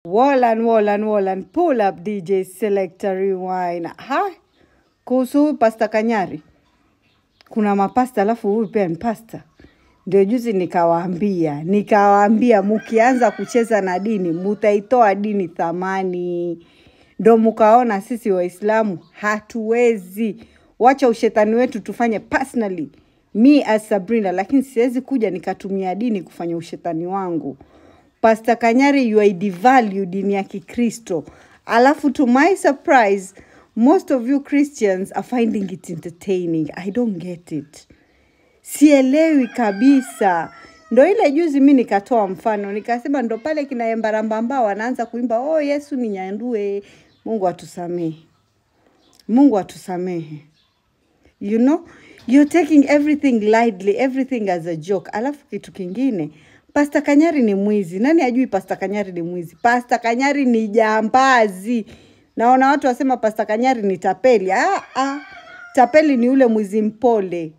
Wallan, Wallan, Wallan, pull up DJ Selector Rewind. Ha? Kuhusu huyu Pasta Kanyari, kuna mapasta alafu huyu pia ni pasta. Ndio juzi nikawaambia, nikawaambia mukianza kucheza na dini mutaitoa dini thamani. Ndo mukaona sisi Waislamu hatuwezi. Wacha ushetani wetu tufanye personally, me as Sabrina, lakini siwezi kuja nikatumia dini kufanya ushetani wangu. Pastor Kanyari, you are devalue dini ya Kikristo. Alafu to my surprise, most of you Christians are finding it entertaining. I don't get it. Sielewi kabisa. Ndo ile juzi mi nikatoa mfano nikasema, ndo pale kina Embarambamba wanaanza kuimba oh, Yesu ni nyandue. Mungu atusamehe, Mungu atusamehe. You know, you're taking everything lightly, everything as a joke. Alafu kitu kingine, Pasta Kanyari ni mwizi. Nani ajui Pasta Kanyari ni mwizi? Pasta Kanyari ni jambazi. Naona watu wasema Pasta Kanyari ni tapeli. Ah, ah. Tapeli ni ule mwizi mpole.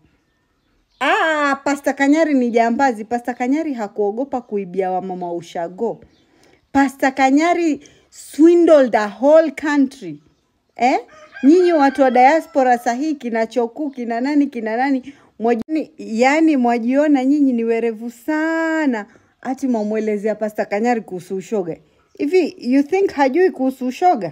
Ah, Pasta Kanyari ni jambazi. Pasta Kanyari hakuogopa kuibia wamama wa ushago. Pasta Kanyari swindled the whole country. Eh? Nyinyi watu wa diaspora sahihi kina Choku kina nani kina nani mwajini, yani mwajiona nyinyi ni werevu sana, ati mwamwelezea Pasta Kanyari kuhusu ushoga. Hivi you think hajui kuhusu ushoga?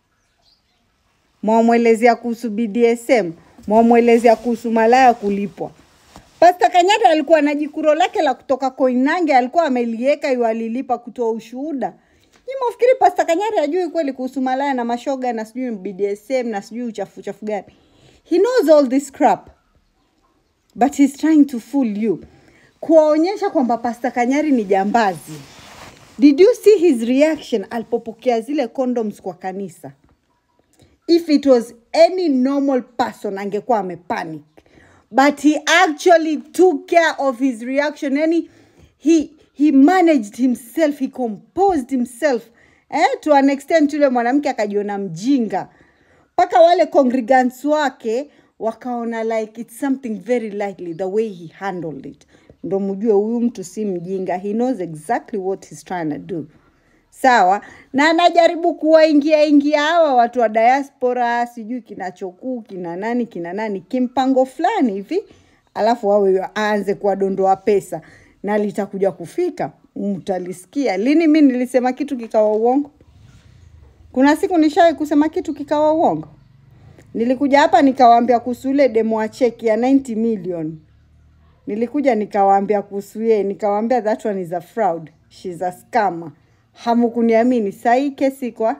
Mwamwelezea kuhusu BDSM, mwamwelezea kuhusu malaya kulipwa. Pasta Kanyari alikuwa na jikuro lake la kutoka Koinange, alikuwa amelieka yu alilipa kutoa ushuhuda. Nyi mwafikiri Pasta Kanyari hajui kweli kuhusu malaya na mashoga na sijui BDSM na sijui uchafu uchafu gani? He knows all this crap but he's trying to fool you, kuwaonyesha kwamba Pasta Kanyari ni jambazi. Did you see his reaction alipopokea zile condoms kwa kanisa? if it was any normal person angekuwa amepanic but he actually took care of his reaction yani he, he managed himself he composed himself eh, to an extent yule mwanamke akajiona mjinga mpaka wale congregants wake wakaona like it's something very likely the way he handled it ndo mjue huyu mtu si mjinga he knows exactly what he's trying to do sawa na anajaribu kuwaingia ingia hawa watu wa diaspora sijui kina chokuu kina nani kina nani kimpango fulani hivi alafu wawe aanze kuwadondoa pesa na litakuja kufika mtalisikia lini mi nilisema kitu kikawa uongo kuna siku nishawai kusema kitu kikawa uongo nilikuja hapa nikawaambia kuhusu ile demo wa cheki ya 90 million nilikuja nikawaambia kuhusu yeye nikawaambia that one is a fraud she's a scammer hamukuniamini sahii kesi iko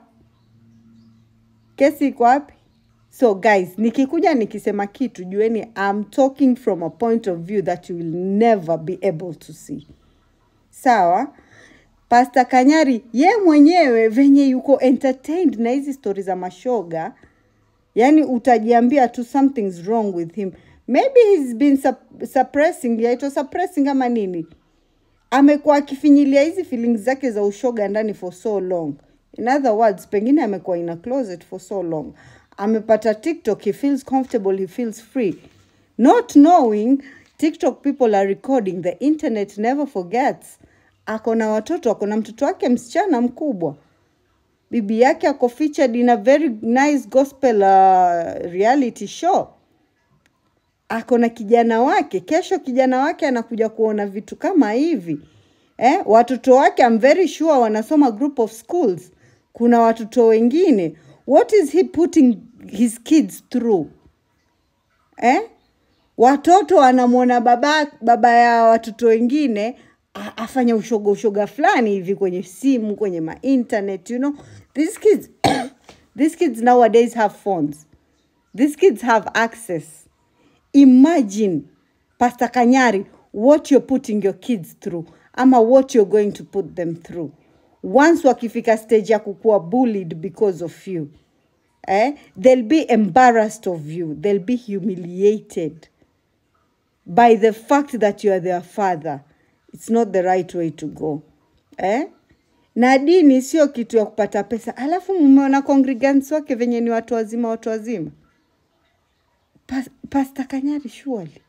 kesi iko wapi so guys nikikuja nikisema kitu jueni I'm talking from a point of view that you will never be able to see sawa Pasta Kanyari ye mwenyewe venye yuko entertained na hizi stori za mashoga yani utajiambia tu something's wrong with him maybe he's been sup suppressing yaitwa suppressing ama nini amekuwa akifinyilia hizi feelings zake za ushoga ndani for so long in other words pengine amekuwa in a closet for so long amepata tiktok he feels comfortable he feels free not knowing tiktok people are recording the internet never forgets ako na watoto ako na mtoto wake msichana mkubwa bibi yake ako featured in a very nice gospel uh, reality show ako na kijana wake kesho kijana wake anakuja kuona vitu kama hivi eh, watoto wake I'm very sure wanasoma group of schools kuna watoto wengine what is he putting his kids through eh? watoto wanamwona baba, baba ya watoto wengine a- afanya ushoga ushoga fulani hivi kwenye simu kwenye ma internet you know these kids these kids nowadays have phones these kids have access imagine pastor kanyari what you're putting your kids through ama what you're going to put them through once wakifika stage ya kukuwa bullied because of you eh, they'll be embarrassed of you they'll be humiliated by the fact that you are their father it's not the right way to go eh? na dini sio kitu ya kupata pesa alafu mmeona congregants wake venye ni watu wazima watu wazima Pas, pasta kanyari shuali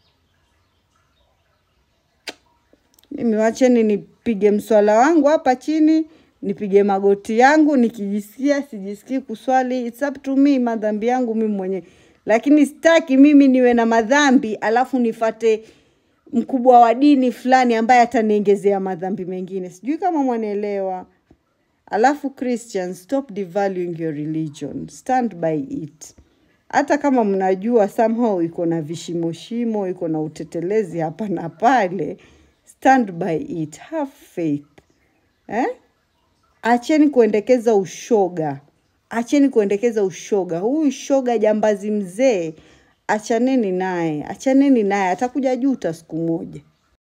mimi wacheni nipige mswala wangu hapa chini nipige magoti yangu nikijisikia sijisikii kuswali it's up to me madhambi yangu mimi mwenyewe lakini sitaki mimi niwe na madhambi alafu nifate mkubwa wa dini fulani ambaye ataniongezea madhambi mengine sijui kama mwanaelewa alafu christian stop devaluing your religion stand by it hata kama mnajua somehow iko na vishimoshimo iko na utetelezi hapa na pale stand by it have faith eh? acheni kuendekeza ushoga acheni kuendekeza ushoga huyu shoga jambazi mzee achaneni naye achaneni naye atakuja juta siku moja